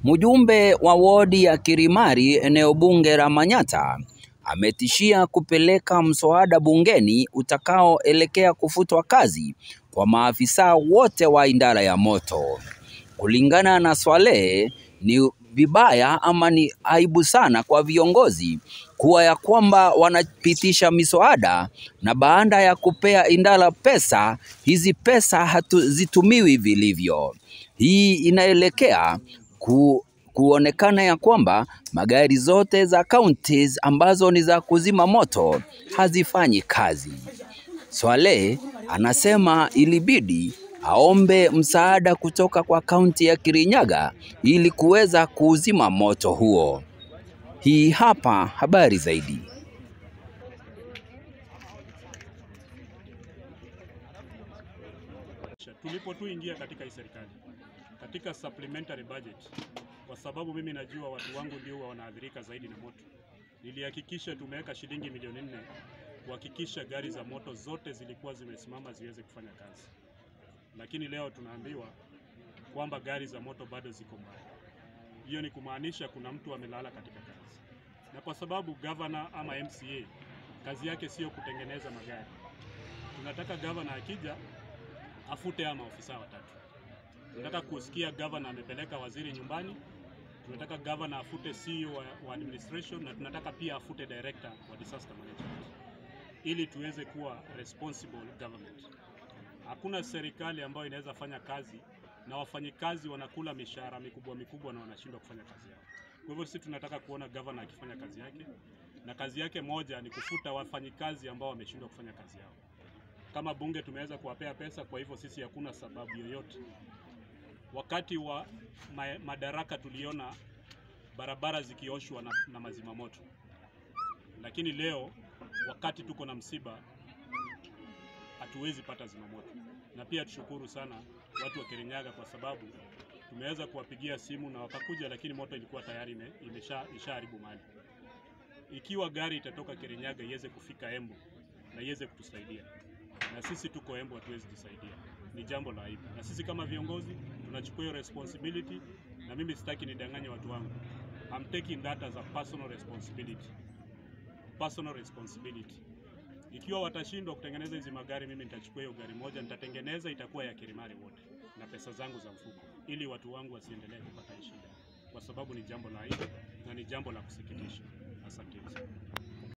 Mjumbe wa wodi ya Kirimari eneo bunge la Manyata ametishia kupeleka mswada bungeni utakaoelekea kufutwa kazi kwa maafisa wote wa idara ya moto. Kulingana na Swaleh, ni vibaya ama ni aibu sana kwa viongozi kuwa ya kwamba wanapitisha miswada na baada ya kupea idara pesa, hizi pesa hazitumiwi vilivyo. Hii inaelekea ku, kuonekana ya kwamba magari zote za counties ambazo ni za kuzima moto hazifanyi kazi. Swaleh anasema ilibidi aombe msaada kutoka kwa kaunti ya Kirinyaga ili kuweza kuuzima moto huo. Hii hapa habari zaidi. Tulipo tu ingia katika hii serikali katika supplementary budget, kwa sababu mimi najua watu wangu ndio huwa wanaathirika zaidi na moto, nilihakikisha tumeweka shilingi milioni nne kuhakikisha gari za moto zote zilikuwa zimesimama ziweze kufanya kazi, lakini leo tunaambiwa kwamba gari za moto bado ziko mbaya. Hiyo ni kumaanisha kuna mtu amelala katika kazi, na kwa sababu gavana ama MCA kazi yake sio kutengeneza magari, tunataka gavana akija afute haya maofisa watatu. Tunataka kusikia gavana amepeleka waziri nyumbani, tunataka gavana afute CEO wa, wa administration na tunataka pia afute director wa disaster management ili tuweze kuwa responsible government. Hakuna serikali ambayo inaweza fanya kazi na wafanyikazi wanakula mishahara mikubwa mikubwa na wanashindwa kufanya kazi yao. Kwa hivyo sisi tunataka kuona gavana akifanya kazi yake, na kazi yake moja ni kufuta wafanyikazi ambao wameshindwa kufanya kazi yao. Kama bunge tumeweza kuwapea pesa, kwa hivyo sisi hakuna sababu yoyote. Wakati wa ma madaraka tuliona barabara zikioshwa na, na mazima moto, lakini leo wakati tuko na msiba hatuwezi pata zimamoto. Na pia tushukuru sana watu wa Kirinyaga kwa sababu tumeweza kuwapigia simu na wakakuja, lakini moto ilikuwa tayari ime, imesha ishaharibu mali. Ikiwa gari itatoka Kirinyaga iweze kufika Embu na iweze kutusaidia, na sisi tuko Embu hatuwezi jisaidia, ni jambo la aibu. Na sisi kama viongozi tunachukua hiyo responsibility, na mimi sitaki nidanganye watu wangu. I'm taking that as a personal responsibility, personal responsibility. Ikiwa watashindwa kutengeneza hizi magari, mimi nitachukua hiyo gari moja, nitatengeneza, itakuwa ya Kirimari wote na pesa zangu za mfuko, ili watu wangu wasiendelee kupata shida, kwa sababu ni jambo la aibu na ni jambo la kusikitisha. Asante sana.